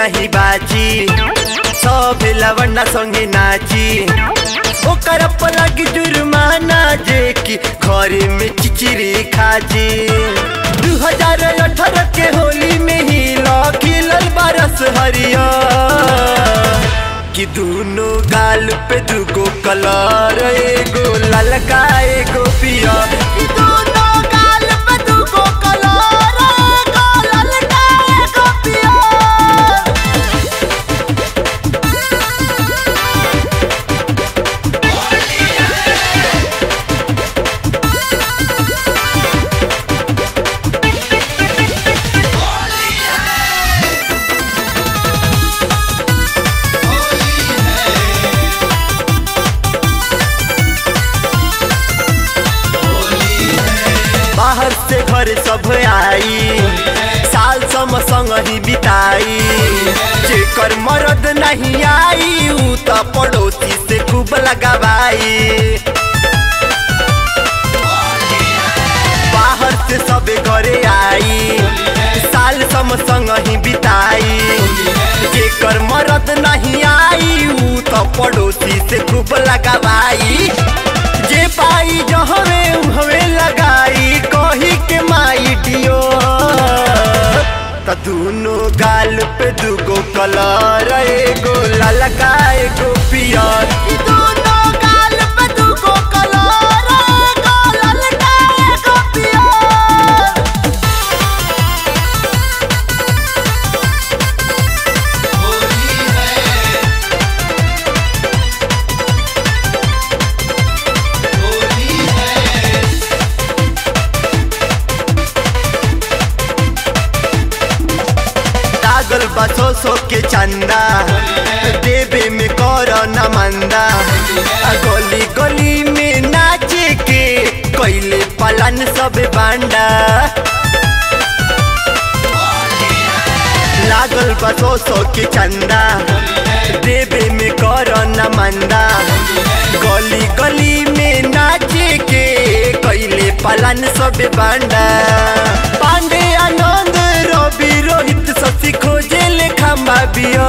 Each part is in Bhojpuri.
नहीं बाजी सब लवंडा संगे नाची ओकर पलग जुर्माना जे की घरे में चिचिरी खाजी दू हजार अठारह के होली में ही लखिलल बरस हरिया कि दोनों गाल पे दुगो कलर एगो ललका एगो पिया कि दोनों गाल पे दुगो कलर एगो ललका एगो पिया बाहर से घर सब आई साल सम संग ही बिताई जेकर मरद नहीं आई ऊ तो पड़ोसी से खूब लगावाई बाहर से सब घरे आई साल सम संग ही बिताई जेकर मरद नहीं आई ऊ तो पड़ोसी से खूब लगावाई जे पाई जहवे उहवे लगाई कही के माई डियो त दोनों गाल पे दुगो कलर एगो ललका एगो पियर ई दोनों गाल पे दुगो कलर एगो ललका एगो पियर लागल बसो सो के चंदा देवे में कर न मंदा आ गली गली में नाचे के कैले पलन सब बांडा लागल बसो सो के चंदा देवे में कर न मंदा गली गली में नाचे के कैले पलन सब बांडा पांडे आनंद रवि रोहित शशि खोजे ले खम्बा बिया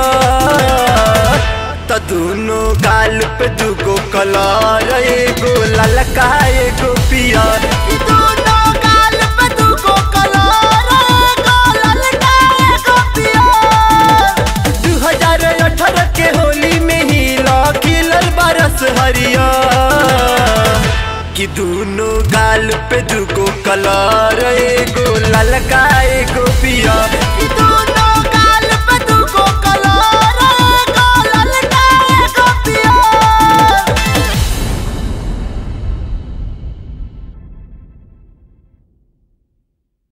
त दोनों गाल पे दुगो कलर एगो ललका एगो पियर ई दोनों गाल पे दुगो कलर एगो ललका एगो पियर दू हजार अठारह के होली में ही लखिलल बरस हरिया कि दोनों गाल पे दुगो कलर एगो ललका एगो पिया